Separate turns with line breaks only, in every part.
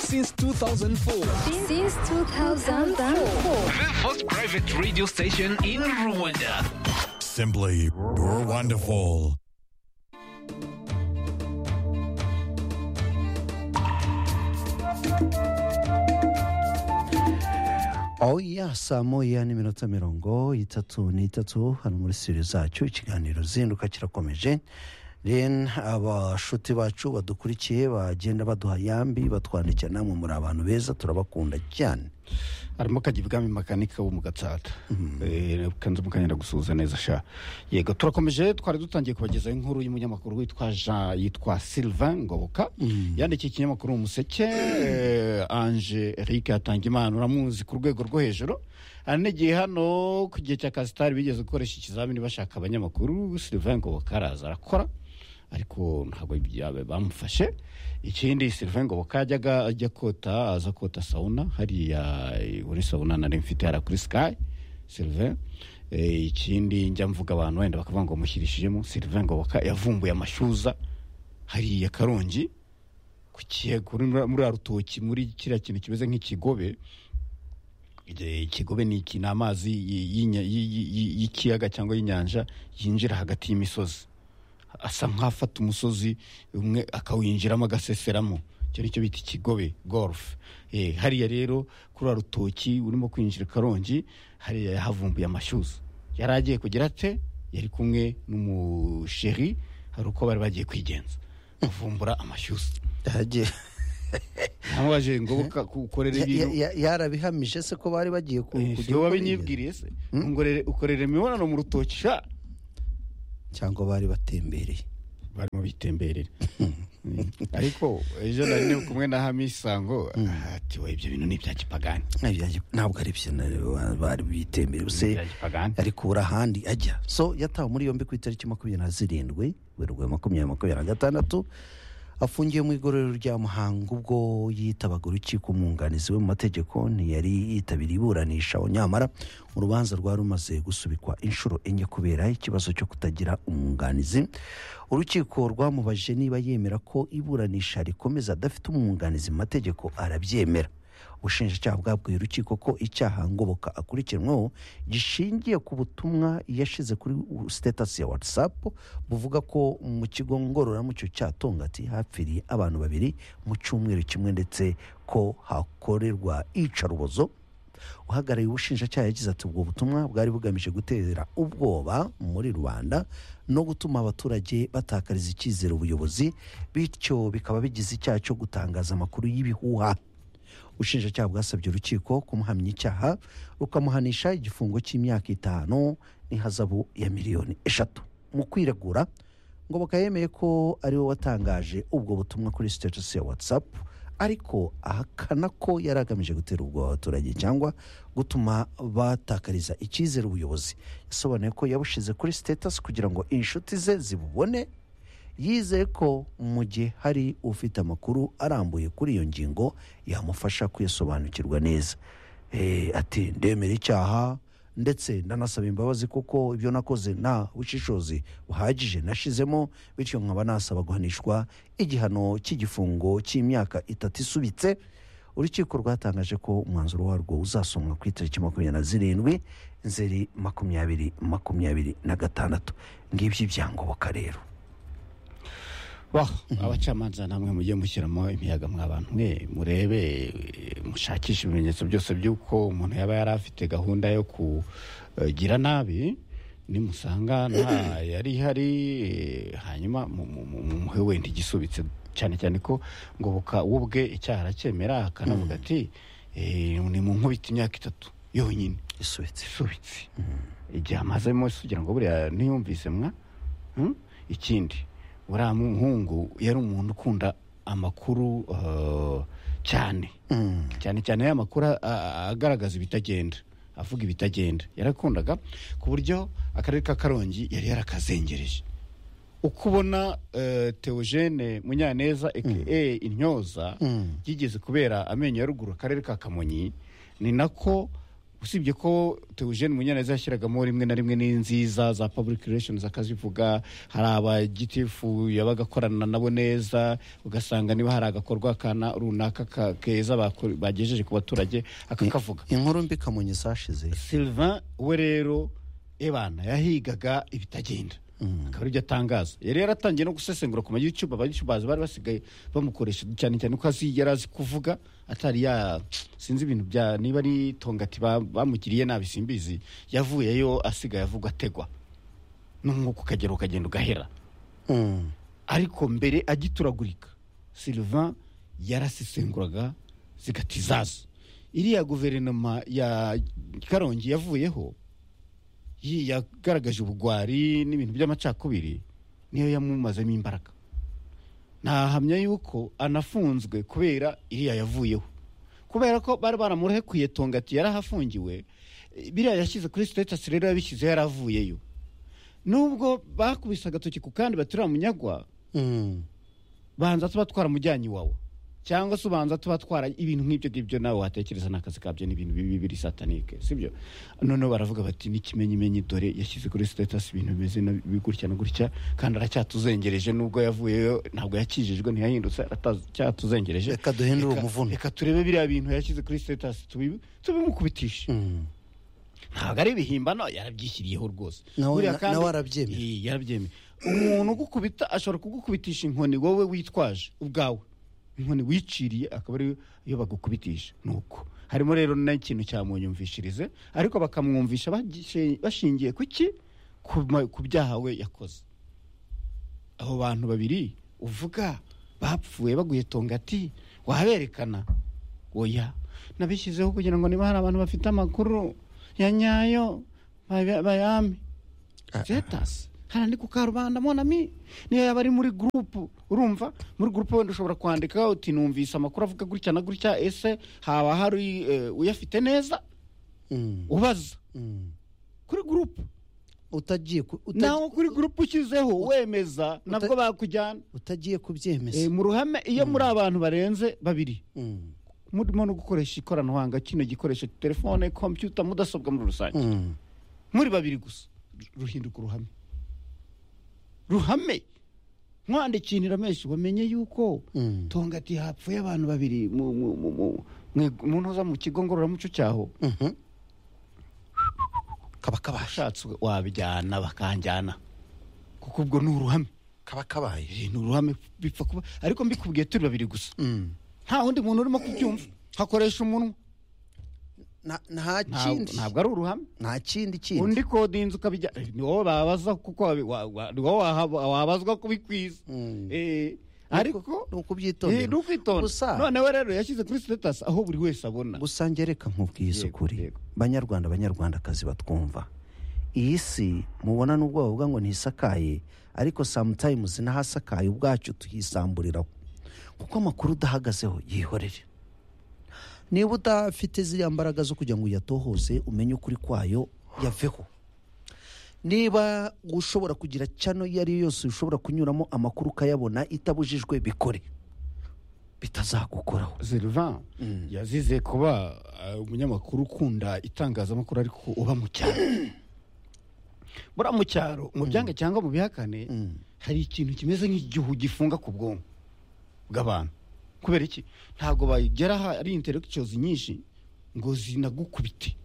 since 2004.
Since 2004.
The first private radio station in Rwanda.
Simply wonderful.
oya saa moya n'iminota mirongo itatu n'itatu hano muri siri zacu ikiganiro zinduka kirakomeje rero abashuti bacu badukurikiye bagenda baduha yambi batwandikira namwe muri abantu beza turabakunda cyane
harimo kajya ibwami makanika wo mu gatsata kanze mukanyenda gusuhuza neza sha yego turakomeje twari dutangiye kubagezaho inkuru y'umunyamakuru witwa jean yitwa sylvain ngoboka yandikiye ikinyamakuru mu museke eh, ange eric atanga imana uramuzi ku rwego rwo hejuru hari n'igihe hano ku gihe cya kasitari bigeze gukoresha ikizamini bashaka abanyamakuru sylvain ngoboka araza arakora ariko ntabwo byaba bamufashe ikindi sylvain ngoboka yajyaga ajya kota aza kota sawuna hariya eh, muri sawuna nari mfite hariya kuri sky sylvain Eh, ikindi njya mvuga abantu wenda bakavuga ngo mushyirishijemo sylvain ngoboka yavumbuye amashyuza hariya karongi ku kiyego muri muri ya rutoki muri kiriya kintu kimeze nk'ikigobe Eh, ikigobe ni iki ni amazi y- y'inya- y- y- y- y'ikiyaga cyangwa y'inyanja yinjira hagati y'imisozi asa nk'afata umusozi umwe akawinjiramo agaseseramo icyo ni cyo bita ikigobe golf Eh, hariya rero kuri wa rutoki urimo kwinjira i karongi hariya yahavumbuye amashyuza yari agiye kugira ate yari kumwe n'umusheri hari uko bari bagiye kwigenza bavumbura amashyuza
Yagiye-
namubaje ngoboka ukorera
ya-
ibintu
ya- yarabihamije se ko bari bagiye ku-
Eh,
kujya
siwe
gukora
wabinyibwiriye se Ngorere- ukorera imibonano mu rutoki sha
ingendo? cyangwa bari batembereye
barimo bitemberera ariko ejo nari ndi kumwe na hamisango ati we ibyo bintu ni ibya kipagani
Ibya- ntabwo ari byo na- bari bitembereye
Ni
se
ibya kipagani
ari kubura ahandi ajya so yatawe muri yombi ku itariki makumyabiri na zirindwi werurwe makumyabiri makumyabiri na gatandatu afungiwe mu igororero rya muhanga ubwo yitabaga urukiko umwunganizi we mu mategeko ntiyari yitabiriye iburanisha nyamara urubanza rwari rumaze gusubikwa inshuro enye kubera ikibazo cyo kutagira umwunganizi urukiko rwamubajije niba yemera ko iburanisha rikomeza adafite umwunganizi mu mategeko arabyemera ubushinjacyaha bwabwiye urukiko ko icyaha ngoboka akurikiranweho gishingiye ku butumwa yashyize kuri sitatasi ya whatsapp buvuga ko mu kigo ngororamuco cya tongati hapfiriye abantu babiri mu cyumweru kimwe ndetse ko hakorerwa iyicarubozo uhagarariye ubushinjacyaha yagize ati ubwo butumwa bwari bugamije gutera ubwoba muri rubanda no gutuma abaturage batakariza icyizere ubuyobozi bityo bikaba bigize icyaha cyo gutangaza amakuru y'ibihuha ubushinjacyaha bwasabye urukiko kumuhamya icyaha rukamuhanisha igifungo cy'imyaka itanu n'ihazabu ya miliyoni eshatu mu kwiregura ngoboka yemeye ko ari we watangaje ubwo butumwa kuri sitatusi ya whatsapp ariko ahakana ko yari agamije gutera ubwoba abaturage cyangwa gutuma batakariza icyizere ubuyobozi yasobanuye ko yabushize kuri sitatusi kugira ngo inshuti ze zibubone yizeye ko mu gihe hari ufite amakuru arambuye kuri iyo ngingo yamufasha kuyasobanukirwa neza Eh, ati ndemera icyaha ndetse ndanasaba imbabazi kuko ibyo nakoze nta bushishozi buhagije nashizemo bityo nkaba nasaba guhanishwa igihano cy'igifungo cy'imyaka itatu isubitse urukiko rwatangaje ko umwanzuro warwo uzasomwa ku itariki makumyabiri na zirindwi nzeri makumyabiri makumyabiri na gatandatu ngibyo ibyangoboka rero
waho abacamanza namwe mujye mushyiramo imiyaga mw'abantu mwe murebe eh, mushakishe ibimenyetso byose by'uko umuntu yaba yari afite gahunda yo kugira nabi nimusanga nta yari ihari eh, hanyuma mu- mu- mu- mumuhe wenda igisubitse cyane cyane ko ngoboka we ubwe icyaha aracyemera akanavuga ati eh, ni mu nkubita imyaka itatu yonyine
isubitse
isubitse igihe amazemo kugira ngo buriya ntiyumvise mwa Hmm? ikindi buriya muhungu yari umuntu ukunda amakuru eh, cyane cyane cyane ya makuru a- a- agaragaza ibitagenda avuga ibitagenda yarakundaga ku buryo akarere ka karongi yari yarakazengereje uko ubona eh, teogene munyaneza aka intyoza yigeze kubera amenyo ya ruguru akarere ka kamonyi ni nako usibye ko Theogene Munyaneza yashyiragamo rimwe na rimwe n'inziza za public relations akazivuga hari abagitifu yabaga akorana nabo neza ugasanga niba hari agakorwa kana runaka ka- keza bako- bagejeje ku baturage akakavuga
inkuru mbi kamonyi zashize
Sylvain we rero ebana yahigaga ibitagenda akaba aribyo atangaza yari yaratangiye no gusesengura ku ma youtube aba youtubers bari basigaye bamukoresha cyane cyane ko azi yari azi kuvuga atari ya sinzi ibintu bya niba ari tongati ba- bamugiriye nabi simbizi yavuyeyo asigaye avuga ategwa n'umwuka ukagera ukagenda ugahera
Mm.
ariko mbere agituragurika Sylvain yarasesenguraga zigatizaza iriya guverinoma ya karongi yavuyeho yi- yagaragaje ubugwari n'ibintu by'amacakubiri niyo yamumazemo imbaraga ntahamya yuko anafunzwe kubera iriya yavuyeho kubera ko bari baramurekuye tongati yarahafungiwe eh, biriya yashyize kuri status rero yabishyizeho yaravuyeyo nubwo bakubise agatoki ku kandi baturiye munyagwa
Mm.
banza tuba twaramujyanye iwawe cyangwa se ubanza tuba twara ibintu nk'ibyo ngibyo nawe watekereza n'akazi kabyo n'ibintu bibi biri satanike sibyo noneho baravuga bati n'ikimenyimenyi dore yashyize kuri sitatasi ibintu bimeze na- bi- gutya na gutya kandi aracyatuzengereje nubwo yavuyeyo ntabwo yakijijwe ntiyahindutse aracyatuzengereje
Reka duhindure umuvuno.
reka turebe biriya bintu yashyize kuri sitatasi tubi- tubimukubitishe
Mm.
ntabwo ari ibihimbano yarabyishyiriyeho rwose
Nawe-
Buriya kandi-
nawe arabyemera.
Ii, yarabyemera umuntu ugukubita ashobora kugukubitisha inkoni wowe witwaje ubwawe inkoni wiciriye akaba ariyo iyo bagukubitisha ni uko harimo rero n'ikintu cyamunyumvishirize ariko bakamwumvisha bagishe- bashingiye ku ki ku ma- ku byaha we yakoze abo bantu babiri uvuga bapfuye baguye tongati waberekana oya nabishyizeho kugira ngo niba hari abantu bafite amakuru ya nyayo baya- bayame status hano ni ku karubanda monami niyo yaba ari muri gurupu urumva muri gurupu wenda ushobora kwandika uti numvise amakuru avuga gutya na gutya ese haba hari eh, uyafite neza
Mm.
ubaza
Mm.
kuri gurupu
utagiye ku- uta-
nawe kuri gurupu ushyizeho wemeza nabwo bakujyana
utagiye
Eh,
kubyemeza
mu ruhame iyo muri abantu barenze babiri
Mm.
murimo no gukoresha ikoranabuhanga kino gikoresho telefone kompiyuta mudasobwa muri rusange
Mm.
muri babiri gusa ruhinduka uruhame ruhame mwandikinira menshi wamenye yuko
Mm.
tongati hapfuye abantu babiri mu- mu- mu- mu- mu- mu ntuza mu kigo ngororamuco cyaho
Mhm. kaba kabasha
ushatse wabijyana bakanjyana kuko ubwo ni uruhame
kaba kabaye
Eh, ni uruhame bipfa kuba ariko mbikubwiye turi babiri gusa
Mm.
nta wundi muntu urimo kubyumva hakoresha umunwa
Na- nta
Ntabwo-
kindi
ntabwo ari uruhame
nta kindi kindi
undi kode y'inzu ukabijya eh, ni wowe babaza kuko wabi- wa- wa- ni wowe wahaba- wabazwa kubikwiza
Mm.
Eh, ariko
ni ukubyitondera
Eh, ni ukwitonda
Gusa-
noneho rero yashyize kuri status aho buri wese abona
gusange reka nkubwiye
Yego,
isukuri
yego.
banyarwanda banyarwandakazi batwumva iyi si mubona n'ubwo bavuga ngo ntisakaye ariko sometimes n'ahasakaye ubwacu tuyisamburiraho kuko amakuru udahagazeho yihorere niba udafite ziriya mbaraga zo kugira ngo uyatohoze umenye ukuri kwayo yaveho niba ushobora kugira cyano iyo ari yo yose ushobora kunyuramo amakuru ukayabona itabujijwe bikore bitazagukoraho
Sylvain yazize kuba eh, umunyamakuru ukunda itangazamakuru ariko uba mu cyaro buriya mu cyaro mu byange cyangwa mu bihakane hari ikintu kimeze nk'igihu gifunga ku bwonko bw'abantu kubera iki ntabwo bagera hari intelectuals nyinshi ngo zinagukubite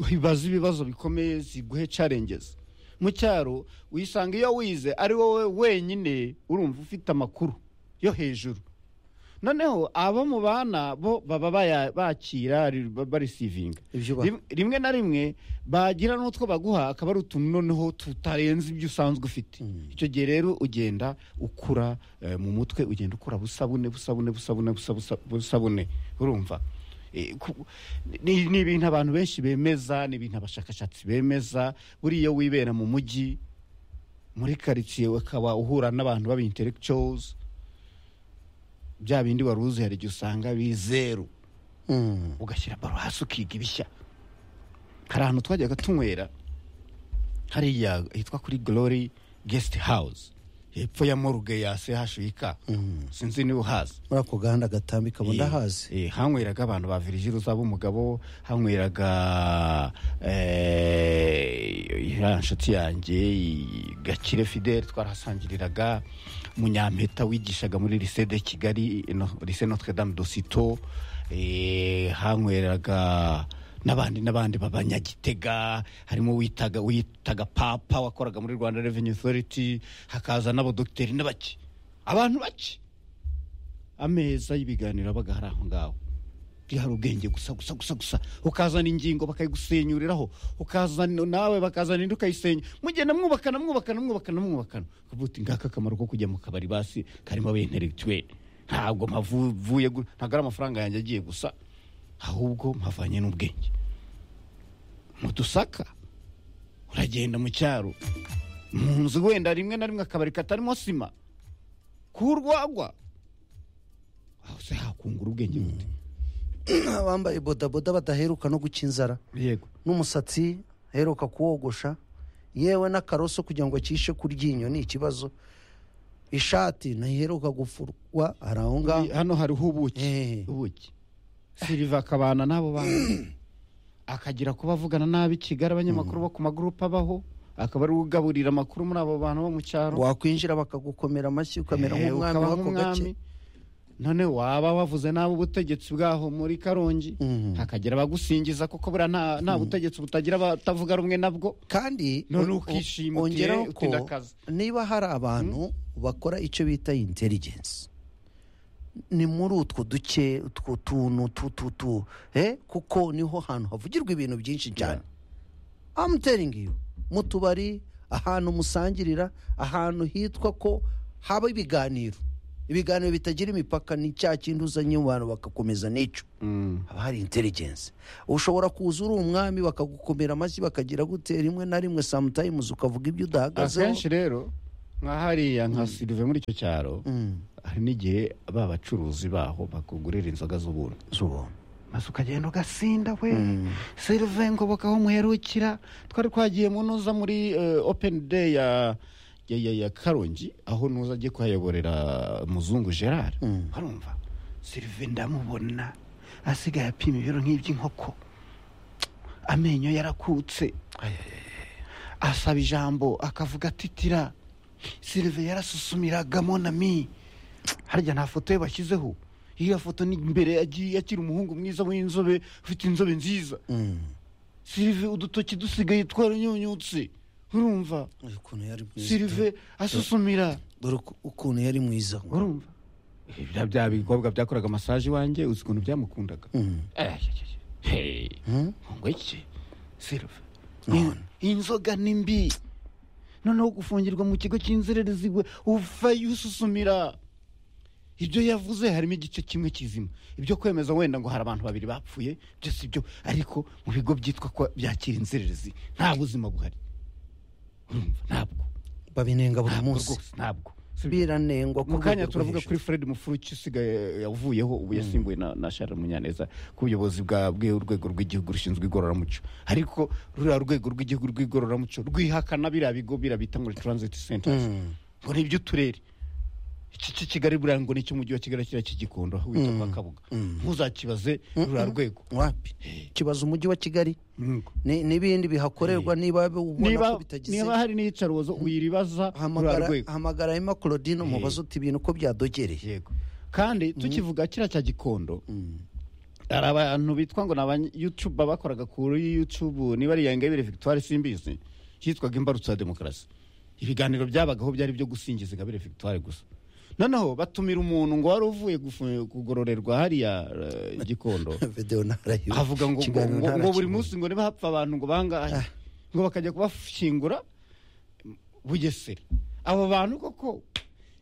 zibaza ibibazo bikomeye ziguhe challenges mu cyaro wisanga iyo wize ari wowe wenyine urumva ufite amakuru yo hejuru noneho abo mu bana bo baba baya- bakira ri- ba- barisivinga
Ibyo ba-
Rim- rimwe na rimwe bagira n'utwo baguha akaba ari utuntu noneho tutarenze ibyo usanzwe ufite icyo gihe rero ugenda ukura eh, mu mutwe ugenda ukura busabune busabune busabune busa- busabune urumva Eh, ku- ni ni ibintu abantu benshi bemeza ni ibintu abashakashatsi bemeza buriya iyo wibera mu mujyi muri karitsiye ukaba uhura n'abantu b'abintelectuals bya bindi wari uzi hari igihe usanga bizeru
Mm.
ugashyira baro hasi ukiga ibishya hari ahantu twajyaga tunywera hariya hitwa kuri glory guest house hepfo ya moruge ya sehashika sinzi niba uhazi
muri ako gahanda gatambika ubu ndahazi
Eh, eh, hanyweraga abantu ba virigiruza b'umugabo hanyweraga eh, ya nshuti yanjye i- gakire fidele twarahasangiriraga munyampeta wigishaga muri lise de kigali no, lise notre dame dosito eh, hanyweraga n'abandi n'abandi babanyagitega harimo witaga witaga papa wakoraga muri rwanda revenue authority hakaza n'abadogiteri n'abaki abantu bake ameza y'ibiganiro abaga hari aho ngaho hari ubwenge gusa gusa gusa gusa ukazana ingingo bakayigusenyuriraho ukazana nawe bakazana indi ukayisenya mugenda mwubakana mwubakana mwubakana mwubakana ukavuga uti ngaka akamaro ko kujya mu kabari basi karimo abenteregituweri ntabwo mpavuye gu- ntabwo ari amafaranga yanjye agiye gusa ahubwo mpavanye n'ubwenge mu dusaka uragenda mu cyaro mu nzu wenda rimwe na rimwe akabari katarimo sima k'urwagwa aho se hakungura ubwenge gute
abambaye bodaboda badaheruka no guca inzara
yego
n'umusatsi aheruka kuwogosha yewe n'akaroso kugira ngo acishe ku ryinyo ni ikibazo ishati ntiheruka gufurwa hari aho ngaho
hano hariho ubuki
Eh.
ubuki siriva akabana n'abo bantu akagira kuba avugana nabi kigali abanyamakuru bo ku magurupe abaho akaba ari we ugaburira amakuru muri abo bantu bo mu cyaro
wakwinjira bakagukomera amashyi ukamera
Eh,
nk'umwami
ukaba
w'ako gace
nk'umwami. none waba wavuze nabi ubutegetsi bwaho muri karongi hakagira abagusingiza kuko buriya nta- nta butegetsi butagira abatavuga rumwe nabwo
kandi
None
on-
ukishima uti,
ongeraho
eh,
ko
uti ndakaze.
niba hari abantu bakora icyo bita intelligence ni muri utwo duce utwo tuntu tu tu tu eh? kuko niho hantu havugirwa ibintu byinshi cyane I'm telling you mu tubari ahantu musangirira ahantu hitwa ko haba ibiganiro ibiganiro bitagira imipaka ni cya kindi uzanye mu bantu bakakomeza n'icyo haba hari intelligence ushobora kuza uri umwami bakagukomera amashyi bakagira gute rimwe na rimwe sometimes ukavuga ibyo udahagazeho
akenshi rero nka hariya nka sirive muri icyo cyaro hari n'igihe ba bacuruzi baho bakugurira inzoga z'ubuntu
z'ubuntu
maze ukagenda ugasinda we sirive ngoboka aho muherukira twari twagiye mu nuza muri eh, openi deyi ya ya, ya, ya karongi aho nuza agiye kuhayoborera muzungu gerard barumva sirive ndamubona asigaye apima ibiro nk'iby'inkoko amenyo yarakutse asaba ijambo akavuga atitira sirive yarasusumiragamo monami harya nta foto ye bashyizeho iriya foto ni imbere yagiye akiri umuhungu mwiza w'inzobe ufite inzobe nziza sirive udutoki dusigaye twaranyunyutse urumva
Uyu ukuntu yari mwiza
sirive asusumira
dore uku- ukuntu yari mwiza
urumva bya bya bikobwa byakoraga masaje iwanjye uzi ukuntu byamukundaga ngo iki sirive inzoga ni mbi noneho gufungirwa mu kigo cy'inzererezi we uvayo ususumira ibyo yavuze harimo igice kimwe kizima ibyo kwemeza wenda ngo hari abantu babiri bapfuye byose ibyo ariko mu bigo byitwa ko byakira inzererezi nta buzima buhari urumva ntabwo
babinenga buri
ntabwo
munsi
rwose ntabwo
biranengwa ku
mu kanya
rwego rwo
turavuga
hejuru.
kuri fred mufuruki usigaye yavuyeho ubu yasimbuwe na, na Charles munyaneza ku buyobozi bwa bwe urwego rw'igihugu rushinzwe igororamuco ariko ruriya rwego rw'igihugu rw'igororamuco rwihakana biriya bigo biriya bita ngo ni transit centers ngo ni iby'uturere iki cy'i kigali buriya ngo ni icy'umujyi wa kigali kiriya cy'igikondo aho wita kwa kabuga ntuzakibaze ruriya rwego
wapi kibaza umujyi wa kigali
Yego.
ni- n'ibindi bihakorerwa niba ubona ko
niba
bitagize
niba hari n'iyicarubozo uyiribaza ruriya
hamagara
rwego
hamagara hema claudine umubaze uti ibintu uko byadogereye
yego kandi tukivuga kiriya cya gikondo hari abantu bitwa ngo ni abanyutuba bakoraga kuri yutubu niba ari yangabire victoire simbizi yitwaga imbarutso ya demokarasi ibiganiro byabagaho byari ibyo gusingiza ingabire victoire gusa noneho batumira umuntu ngo wari uvuye gufu- kugororerwa hariya eh, gikondo
videwo ntarayiwe
avuga ngo ngo-
Ikiganiro
ngo ngo buri
ntarakibona.
munsi ngo niba hapfa abantu ngo bangahe ngo bakajya kubashyingura bugesera abo bantu koko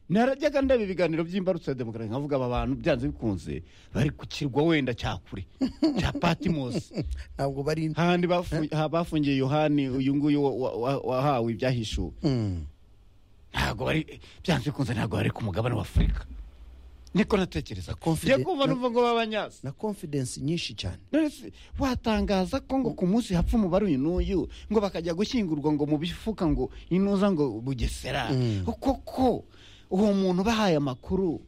narajyaga ndeba ibiganiro by'imbarutso ya demokarasi nkavuga aba bantu byanze bikunze bari ku kirwa wenda cya kure cya patimosi
ntabwo bari
hahandi bafu- ha- bafungiye yohani uyu nguyu wa- wa- wa- wahawe ibyahishuwe ntabwo bari byanze bikunze ntabwo bari ku mugabane wa afurika niko natekereza
Confide-
ngiye kumva numva ngo babanyasa
na confidence nyinshi cyane
none se watangaza ko ngo ku munsi hapfa umubare uyu n'uyu ngo bakajya gushyingurwa ngo mu bifuka ngo inuza ngo bugesera koko uwo muntu bahaye amakuru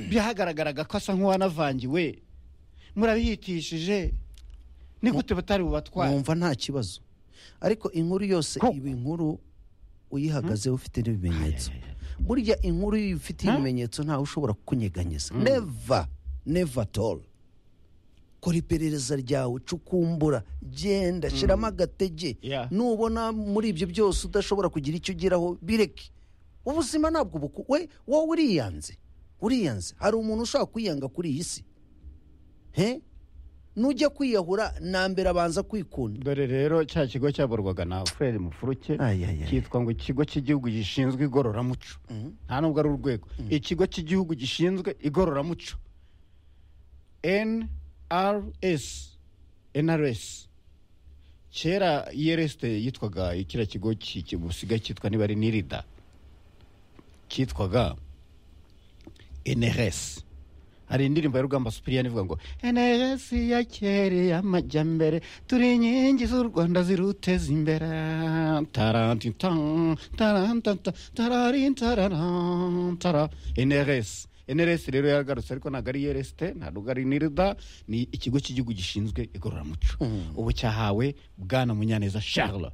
byahagaragaraga ko asa nk'uwanavangiwe murabihitishije ni gute batari bubatware
wumva nta kibazo ariko inkuru yose
Ko-
iba inkuru uyihagazeho ufite n'ibimenyetso burya inkuru iyo ufite ibimenyetso ntawe ushobora kukunyeganyeza neva neva toro kora iperereza ryawe cukumbura genda shyiramo agatege
Yeah.
nubona muri ibyo byose udashobora kugira icyo ugeraho bireke ubuzima ntabwo buku we wowe uriyanze uriyanze hari umuntu ushobora kwiyanga kuri iyi si he nujya kwiyahura nambere abanza kwikunda
dore rero cya kigo cyaborwaga na furere mufuruke
Ay, ay, ay.
cyitwa ngo ikigo cy'igihugu gishinzwe igororamuco nta nubwo ari urwego ikigo cy'igihugu gishinzwe igororamuco nrs nrs kera irsd yitwaga kiriya kigo ki- ki- busigaye cyitwa niba ari nirida cyitwaga nrs hari indirimbo ya rugamba supiriyani ivuga ngo nrs yakereye amajyambere turi inkingi z'u rwanda ziruteza imbere tarantintan tarantanta tararintararantara nrs nrs rero yaragarutse ariko ntabwo ari rst ntabwo ari nirda ni ikigo cy'igihugu gishinzwe igororamuco ubu cyahawe bwana munyaneza charles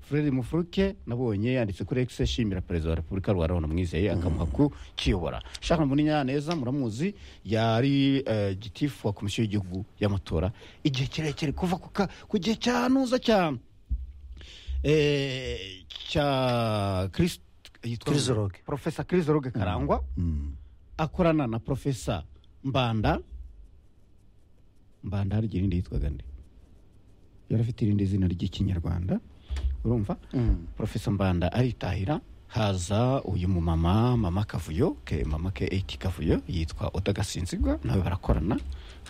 fred mufuruke nabonye yanditse kuri ex ashimira perezida wa repubulika rwa rwanda mwizeye akamuha kukiyobora shaka munyaneza muramuzi yari eh, gitifu wa komisiyo y'igihugu y'amatora igihe kirekire kuva ku ka- ku gihe cya nuza cya eh, cya Christ- yitwa-
Krizoroge.
profesa kirizoroge karangwa akorana na profesa mbanda mbanda hari irindi yitwaga nde yari afite irindi zina ry'ikinyarwanda urumva profesa mbanda aritahira haza uyu mumama mama kavuyo ke mama ke eti kavuyo yitwa odagasinzigwa nawe barakorana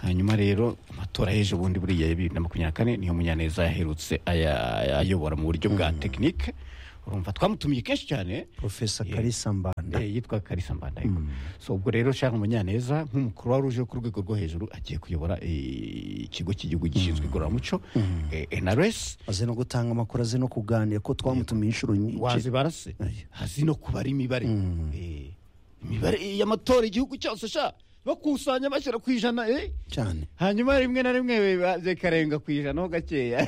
hanyuma rero amatora y'ejo bundi buriya ya bibiri na makumyabiri na kane niyo munyaneza yaherutse aya- ayobora mu buryo bwa tekinike urumva twamutumiye kenshi cyane
porofesa
Yeah.
karisa mbanda
Eh, yitwa karisa mbanda yego so ubwo rero shaka munyaneza nk'umukuru wari uje ku rwego rwo hejuru agiye kuyobora eh, ikigo cy'igihugu gishinzwe igororamuco eh, nrs
azi no gutanga amakuru azi no kuganira ko twamutumiye inshuro nyinshi
wazibara se
Aya.
hazi no kubara imibare Eh, imibare y'amatora igihugu cyose sha bakusanya bashyira ku ijana eh.
cyane
hanyuma rimwe na rimwe biba- bikarenga ku ijana ho gakeya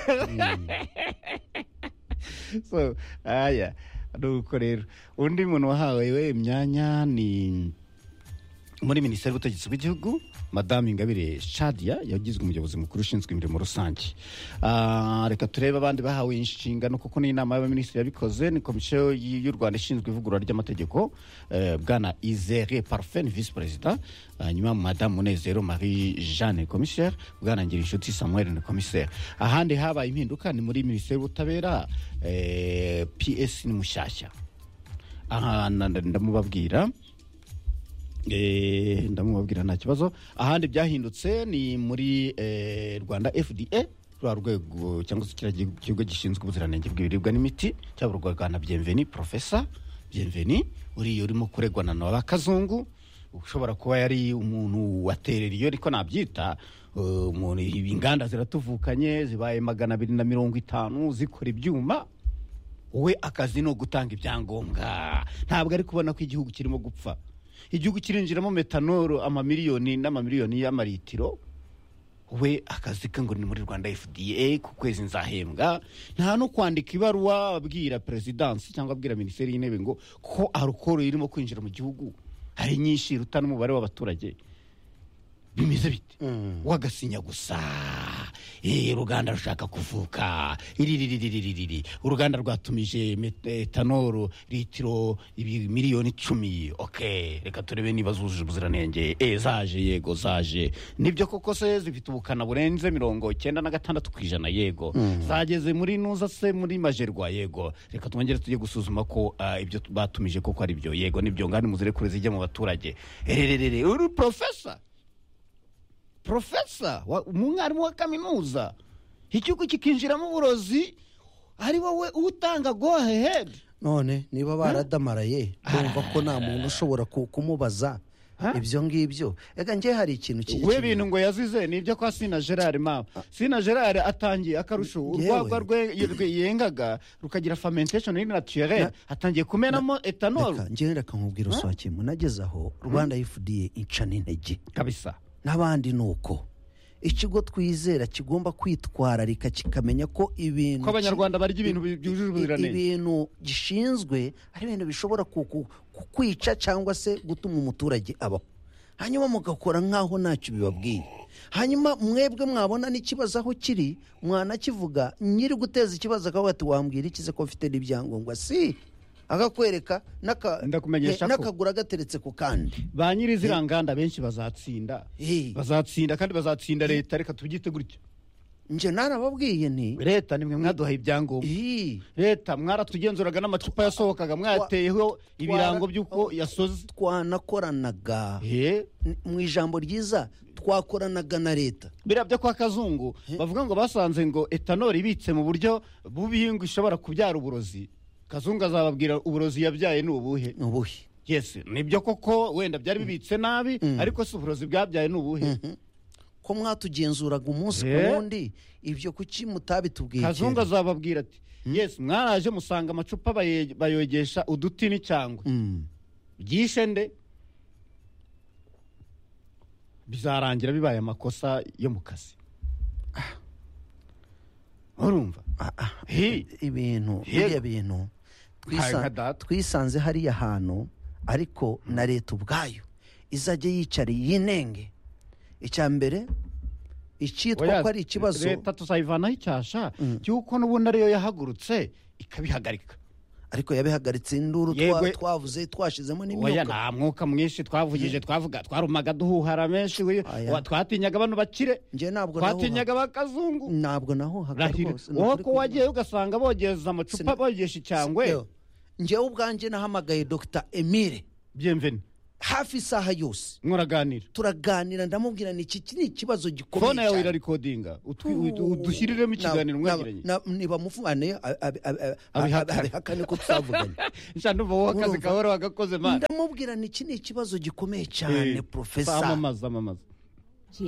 so aya nuko rero undi muntu wahawe we imyanya ni muri minisiteri y'ubutegetsi bw'igihugu madamu ingabire shadia yagizwe umuyobozi mukuru ushinzwe imirimo rusange Ah, reka turebe abandi bahawe inshingano kuko n'inama y'abaminisitiri yabikoze ni komisiyo y- y'u rwanda ishinzwe ivugurura ry'amategeko eh, bwana izere parfen visi perezida hanyuma madamu munezero marie jeanne commissaire bwana ngirinshuti samuel ni commissaire ahandi habaye impinduka ni muri minisiteri y'ubutabera eh, ps ni mushyashya aha na- na- ndamubabwira Eh, ndamubabwira nta kibazo ahandi byahindutse ni muri eh, rwanda fda rwa rwego cyangwa se kiriya gihugu- kigo gishinzwe ubuziranenge bw'ibiribwa n'imiti cyaburwaga na byemveni profesa byemveni uriya urimo kuregwa na nowa kazungu ushobora kuba yari umuntu waterera iyo ariko nabyita eh, umuntu inganda ziratuvukanye zibaye magana abiri na mirongo itanu zikora ibyuma wowe akazi ni ugutanga ibyangombwa ntabwo ari kubona ko igihugu kirimo gupfa igihugu kirinjiramo metanoro amamiliyoni n'amamiliyoni y'amaritiro we akazi ke ngo ni muri rwanda fda ku kwezi nzahembwa nta no kwandika ibaruwa abwira perezidansi cyangwa abwira minisiteri y'intebe ngo ko arukoro irimo kwinjira mu gihugu hari nyinshi ruta n'umubare w'abaturage bimeze bite wagasinya gusa Eh, uruganda rushaka kuvuka iri riri riri riri riri uruganda rwatumije met- etanoro litiro ibi- miliyoni icumi ok reka turebe niba zujuje ubuziranenge e zaje yego zaje nibyo koko se zifite ubukana burenze mirongo icyenda na gatandatu ku ijana yego zageze muri nuza se muri majerwa yego reka twongere tujye gusuzuma ko ah, ibyo tu- batumije koko ari byo yego nibyo ngani muzirekure zijya mu baturage erererere uri profesa profesa wa- umwarimu wa kaminuza igihugu kikinjiramo uburozi ari wowe utanga go ahead
none niba baradamaraye bumva ko nta muntu ushobora ku- kumubaza ibyo ngibyo reka njye hari ikintu ki-
we
ki-
bintu ngo yazize ni ibyo kwa sina gerard mama sina gerard atangiye akarusho urwagwa rwe rwe yengaga rukagira fermentation iri naturelle atangiye kumenamo etanol
reka njye reka nkubwira usohokemo nageze aho rwanda fda ica n'intege
kabisa
n'abandi ni uko ikigo twizera kigomba kwitwararika kikamenya ko ibintu
ko abanyarwanda barya ibintu byujuje ubuziranenge
ibintu gishinzwe ari ibintu bishobora ku- ku- kukwica cyangwa se gutuma umuturage abaho hanyuma mugakora nk'aho ntacyo bibabwiye hanyuma mwebwe mwabona n'ikibazo aho kiri mwanakivuga nyiri guteza ikibazo akavuga ati wambwira ikize ko mfite n'ibyangombwa si akakwereka n'aka-
Ndakumenyesha
eh,
ko."
n'akaguru agateretse ku kandi
ba nyiri ziriya nganda benshi bazatsinda
Eh.
bazatsinda kandi bazatsinda leta reka tubyite gutyo
njye narababwiye nti
leta nimwe mwaduhaye ibyangombwa
"Ii,
leta mwaratugenzuraga n'amacupa yasohokaga mwayateyeho ibirango by'uko yasoze
twanakoranaga
Eh.
N- mu ijambo ryiza twakoranaga na leta
biriya byo kwa kazungu bavuga ngo basanze ngo etanoli ibitse mu buryo bubi ngo ishobora kubyara uburozi kazungu azababwira uburozi yabyaye ni ubuhe
ni ubuhe
yes nibyo koko wenda byari bibitse nabi ariko si uburozi bwabyaye ni ubuhe
ko mwatugenzuraga umunsi ku
Eh?
wundi ibyo kuki mutabitubwiye
kazungu
kera
azababwira ati yes mwaraje musanga amacupa baye- bayogesha uduti n'icyangwe
Mm.
byishe nde bizarangira bibaye amakosa yo mu kazi urumva
Ah, ah.
Hi.
ibintu
Yego.
biriya bintu twisa-
Nka- nka data.
twisanze hariya hantu ariko na leta ubwayo izajya yicariye yinenge icya mbere icyitwa
Oya,
ko ari ikibazo
leta tuzayivanaho icyasha cy'uko n'ubundi ariyo yahagurutse ikabihagarika
ariko yabihagaritse induru twa-
Yego.
twavuze twashizemo
oya
n'imyuka
nta mwuka mwinshi twavugije twavuga twarumaga duhuhara menshi we-
Oya.
wa- twatinyaga bano bakire
njye ntabwo nahuha-
twatinyaga abakazungu
ntabwo nahuhaga
rahira
rwose ni
wowe
ukuri
ko
kw'Imana.
wagiye ugasanga bogeza amacupa
Sina-
bogesha icyangwe
Yo, njyewe ubwanjye nahamagaye dr emile
byemveni
hafi isaha yose
muraganira
turaganira ndamubwira ni iki iki ni ikibazo gikomeye
fone yawe
cyane.
irarikodinga utwi- udu- udushyiriremo ikiganiro
Na-
mwagiranye
na- na- nibamufane ab- ab- ab- ab-
Abihakane.
abihakane ko twavuganye
nshya numva wowe akazi
Urumva.
kawe wagakoze mani
ndamubwira ni iki ni ikibazo gikomeye
Eh,
cyane profesa
amamaza amamaza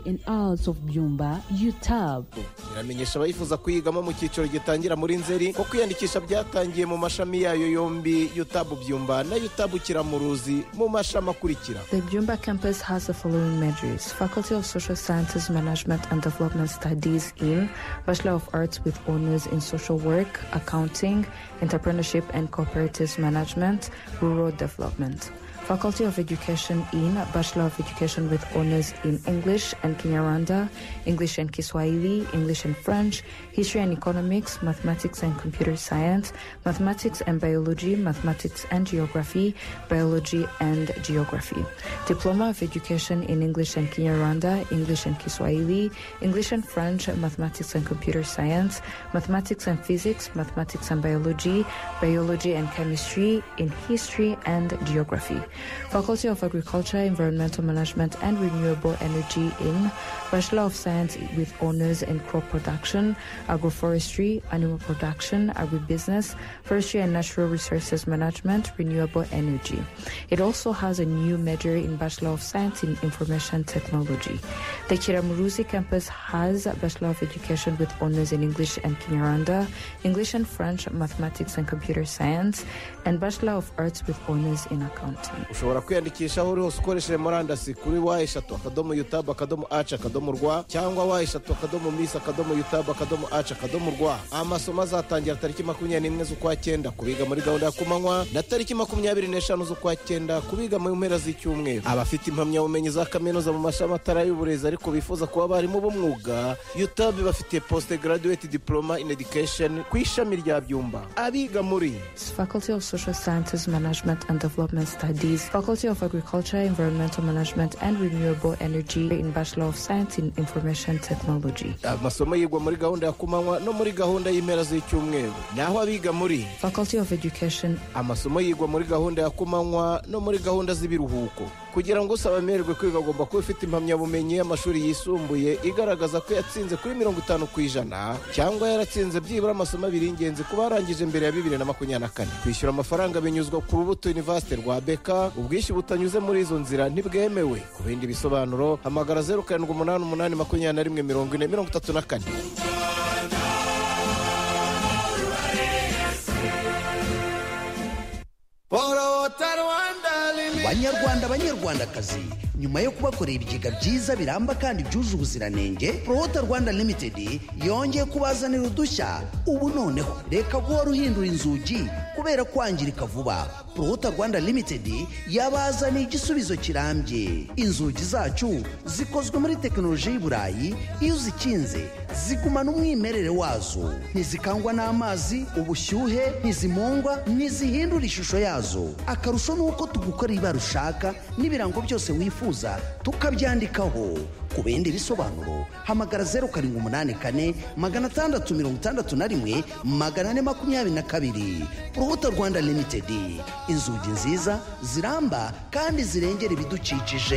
and Arts of Byumba, UTAB.
iramenyesha abayifuza kuyigamo mu cyiciro gitangira muri nzeri ko kwiyandikisha byatangiye mu mashami yayo yombi yutabu byumba na yutabu kiramuruzi mu mashami akurikira
The Byumba campus has the following majors Faculty of Social Sciences, Management and Development Studies in Bachelor of Arts with Honors in Social Work, Accounting, Entrepreneurship and Cooperative Management, Rural Development. Faculty of Education in Bachelor of Education with Honors in English and Kinyarwanda, English and Kiswahili, English and French, History and Economics, Mathematics and Computer Science, Mathematics and Biology, Mathematics and Geography, Biology and Geography. Diploma of Education in English and Kinyarwanda, English and Kiswahili, English and French, Mathematics and Computer Science, Mathematics and Physics, Mathematics and Biology, Biology and Chemistry, in History and Geography. Faculty of Agriculture, Environmental Management and Renewable Energy in Bachelor of Science with Honors in Crop Production, Agroforestry, Animal Production, Agribusiness, Forestry and Natural Resources Management, Renewable Energy. It also has a new major in Bachelor of Science in Information Technology. The Kiramuruzi campus has a Bachelor of Education with Honors in English and Kinyarwanda, English and French, Mathematics and Computer Science, and Bachelor of Arts with Honors in Accounting.
ushobora kwiyandikisha aho uri hose ukoresheje murandasi kuri wa eshatu akadomo yutabu akadomo aci akadomo rwa cyangwa wa eshatu akadomo misi akadomo yutabu akadomo aci akadomo rwa amasomo azatangira tariki makumyabiri n'imwe z'ukwa cyenda ku biga muri gahunda ya kumanywa na tariki makumyabiri n'eshanu z'ukwa cyenda ku biga mu mpera z'icyumweru abafite impamyabumenyi za kaminuza mu mashami atari ay'uburezi ariko bifuza kuba abarimu b'umwuga yutabu bafitiye poste graduate diploma in education ku ishami rya byumba abiga muri
Faculty of Social Sciences, Management and Development Studies, Faculty of Agriculture, Environmental Management and Renewable Energy in Bachelor of Science in Information Technology.
amasomo yigwa muri gahunda ya kumanywa no muri gahunda y'impera z'icyumweru naho abiga muri
Faculty of Education,
amasomo yigwa muri gahunda ya kumanywa no muri gahunda z'ibiruhuko kugira ngo usaba amererwe kwiga agomba kuba afite impamyabumenyi y'amashuri yisumbuye igaragaza ko yatsinze kuri mirongo itanu ku ijana cyangwa yaratsinze byibura amasomo abiri y'ingenzi kuba yarangije mbere ya bibiri na makumyabiri na kane kwishyura amafaranga binyuzwa ku rubuto university rwa beka ubwishyu butanyuze muri izo nzira ntibwemewe ku bindi bisobanuro hamagara zeru karindwi umunani umunani makumyabiri na rimwe mirongo ine mirongo itatu na kane
banyarwanda banyarwandakazi nyuma yo kubakorera ibigega byiza biramba kandi byuje ubuziranenge porota rwanda limitedi yongeye kubazanira udushya ubu noneho reka guhora uhindura inzugi kubera kwangirika vuba porota rwanda limitedi yabazaniye igisubizo kirambye inzugi zacu zikozwe muri tekinoloji y'i burayi iyo uzikinze zigumana umwimerere wazo ntizikangwa n'amazi ubushyuhe ntizimungwa ntizihindura ishusho yazo akarusho ni uko tugukorera ibara ushaka n'ibirango byose wifuza tukabyandikaho ku bindi bisobanuro hamagara zeru karindwi umunani kane magana atandatu mirongo itandatu na rimwe magana ane makumyabiri na kabiri urubuto rwanda limitedi inzugi nziza ziramba kandi zirengera ibidukikije